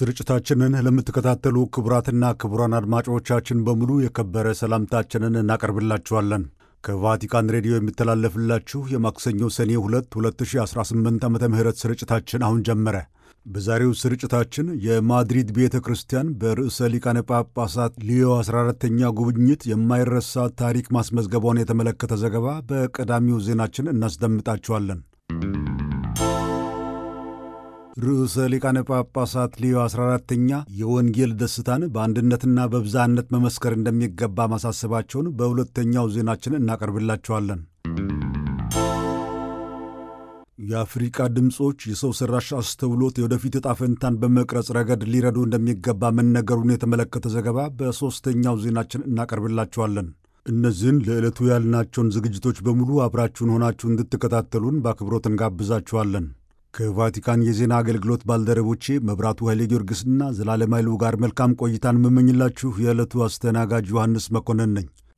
ስርጭታችንን ለምትከታተሉ ክቡራትና ክቡራን አድማጮቻችን በሙሉ የከበረ ሰላምታችንን እናቀርብላችኋለን። ከቫቲካን ሬዲዮ የሚተላለፍላችሁ የማክሰኞ ሰኔ 2 2018 ዓ ም ስርጭታችን አሁን ጀመረ። በዛሬው ስርጭታችን የማድሪድ ቤተ ክርስቲያን በርዕሰ ሊቃነ ጳጳሳት ሊዮ 14ተኛ ጉብኝት የማይረሳ ታሪክ ማስመዝገቧን የተመለከተ ዘገባ በቀዳሚው ዜናችን እናስደምጣችኋለን። ርዕሰ ሊቃነ ጳጳሳት ሊዮ 14ተኛ የወንጌል ደስታን በአንድነትና በብዛነት መመስከር እንደሚገባ ማሳሰባቸውን በሁለተኛው ዜናችን እናቀርብላችኋለን። የአፍሪቃ ድምፆች የሰው ሠራሽ አስተውሎት የወደፊት ዕጣ ፈንታን በመቅረጽ ረገድ ሊረዱ እንደሚገባ መነገሩን የተመለከተ ዘገባ በሦስተኛው ዜናችን እናቀርብላችኋለን። እነዚህን ለዕለቱ ያልናቸውን ዝግጅቶች በሙሉ አብራችሁን ሆናችሁ እንድትከታተሉን በአክብሮት እንጋብዛችኋለን። ከቫቲካን የዜና አገልግሎት ባልደረቦቼ መብራቱ ኃይሌ ጊዮርጊስና ዘላለም ኃይሉ ጋር መልካም ቆይታን የምመኝላችሁ የዕለቱ አስተናጋጅ ዮሐንስ መኮንን ነኝ።